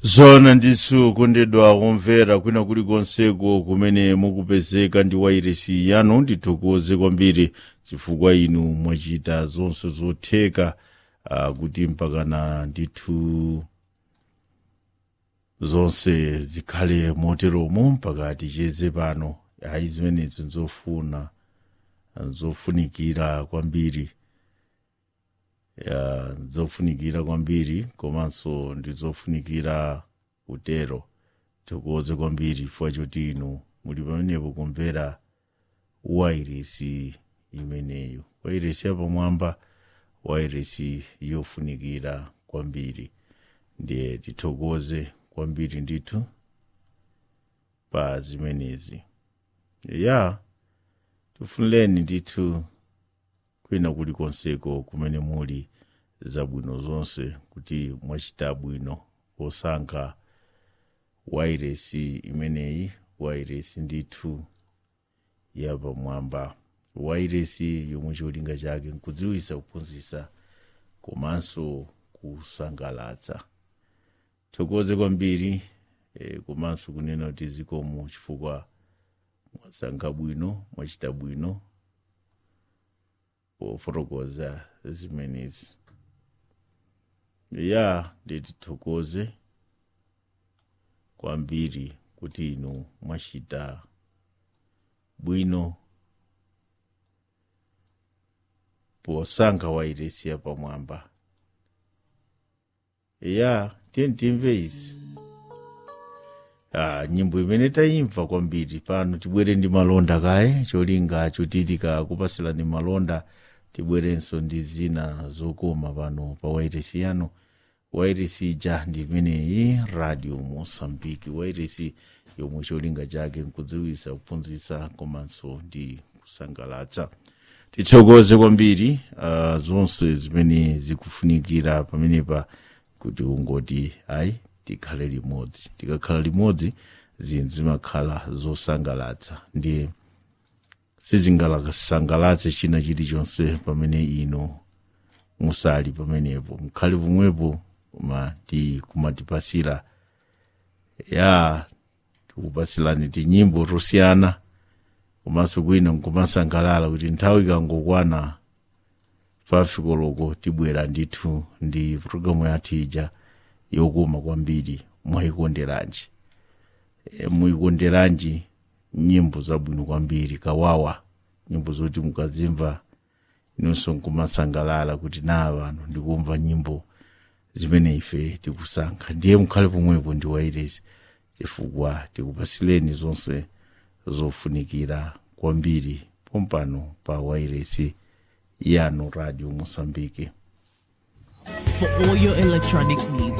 zona ndisu kondedwa kumvera kwina kulikonseko kumene mukupezeka ndi wairesi yanu ndithokoze kwambiri chifukwa inu mwachita zonse zotheka uh, kuti mpakana ndithu zonse zikhale moteromo mpaka ticheze pano ayi zimenezi nzofuna nzofunikira kwambiri ya zofunikira kwambiri komanso ndizofunikira kutero thokoze kwambiri chifukwa choti inu muli pamenepo kumvera wairesi imeneyo wairesi yapamwamba wairesi yofunikira kwambiri ndiye tithokoze kwambiri ndithu pa zimenezi ya tifunireni ndithu kwina kulikonseko kumene muli zabwino zonse kuti mwachita bwino posankha wairesi imeneyi wairesi ndithu yapamwamba wairesi yomwe cholinga chake nkudziwisa kuphunzitsa komanso kusangalatsa thokoze kwambiri e, komanso kunena kuti zikomo chifukwa mwasankha bwino mwachita bwino pofotokoza zimenezi ya nditithokoze kwambiri kuti inu mwachita bwino posankha wairesi yapamwamba ya tiyeni timve izi ah, nyimbo imene tayimva kwambiri pano tibwere ndi malonda kaye cholinga choti tikakupasirani malonda tibwerenso ndi zina zokoma pano pa wairesi yanu wairesi ija ndi imeneyi radio mosambiki wairesi yomwe cholinga chake nkudziwisa kuphunzitsa komanso ndi kusangalatsa tithokoze kwambiri uh, zonse zimene zikufunikira pamenepa kuti ungoti ayi tikhale limodzi tikakhala limodzi zinthu zimakhala zosangalatsa ndiye sizingasangalatse china chilichonse pamene inu musali pamenepo mkhale pomwepo koma kumatipasira ya tikupasirani tinyimbo tosiyana komanso kwina nkumasangalala kuti nthawi ikangokwana pafikoloko tibwera ndithu ndi programu yathu ija yokoma kwambiri mwayikonderanji e, muyikonderanji nyimbo zabwino kwambiri kawawa nyimbo zoti mukazimva inonso nkumasangalala kuti na pano ndikumva nyimbo zimene ife tikusankha ndiye mukhale pomwepo ndi wairesi chifukwa tikupasireni zonse zofunikira kwambiri pompano pa wairesi yanu radio mosambiki For all your electronic needs,